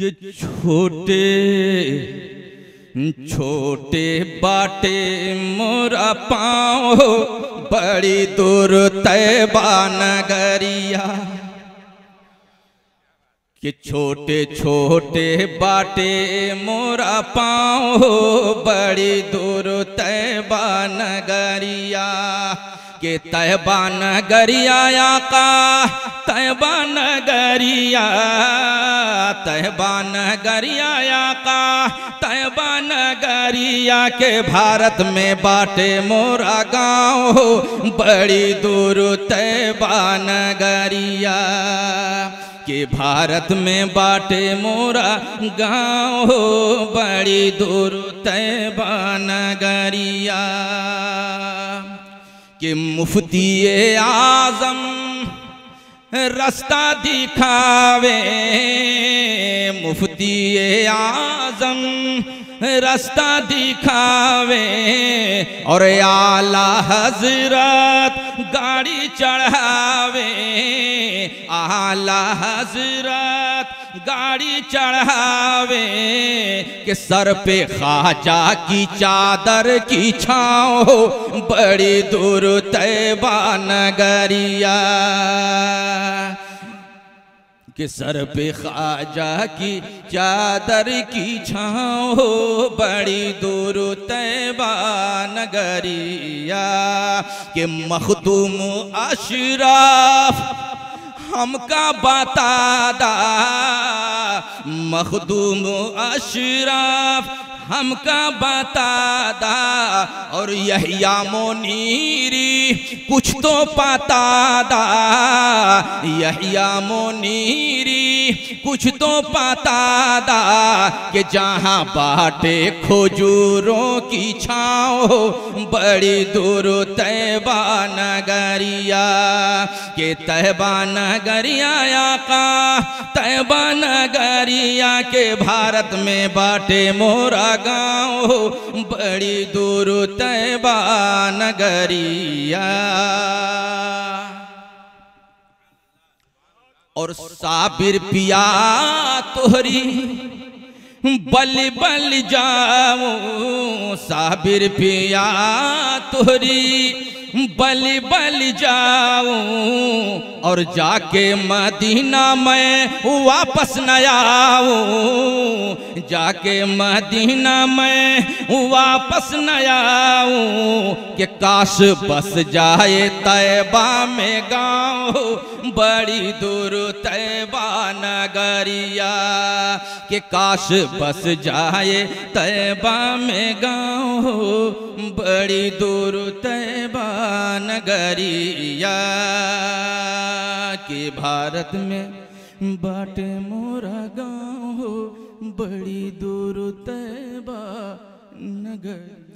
कि छोटे छोटे बाटे मोरा पाँव बड़ी दूर तैबा नगरिया कि छोटे छोटे बाटे मोरा पाँव बड़ी दूर तैबा नगरिया के तैबा नगरिया का तैबा नगरिया तैबा नगरिया का तैबा नगरिया के भारत में बाटे मोरा गाँव बड़ी दूर तैबा नगरिया के भारत में बाटे मोरा गाँव बड़ी दूर तैबा नगरिया कि मुफ्ती आजम रास्ता दिखावे मुफ्ती आजम रास्ता दिखावे और आला हजरत गाड़ी चढ़ावे आला हजरत गाड़ी चढ़ावे के सर पे खाजा की चादर की छाओ बड़ी दूर तैबा नगरिया के सर पे खाजा की चादर की छाओ बड़ी दूर तैबा नगरिया के मखदूम अशराफ हमका बतादा मखदूम अशराफ हमका बतादा और यहिया मोनीरी कुछ तो पतादा यहिया मोनीरी कुछ तो पतादा कि जहाँ बाटे खोजूरों की छाओ बड़ी दूर तैबा नगरिया के तैबा नगरिया का तैबा नगरिया के भारत में बाटे मोरा गाँव बड़ी दूर तैबा नगरिया और साबिर पिया तोहरी बल बल जाऊं साबिर पिया तोहरी बल बल जाऊं और जाके मदीना में वापस न आऊं जाके मदीना में वापस न आऊं कि काश बस जाए तैबा में गाँव बड़ी दूर तैबा नगरिया कि काश बस जाए तैबा में गाँव बड़ी दूर तैबा नगरिया के भारत में बाटे मोरा गाँव बड़ी दूर तैबा नगर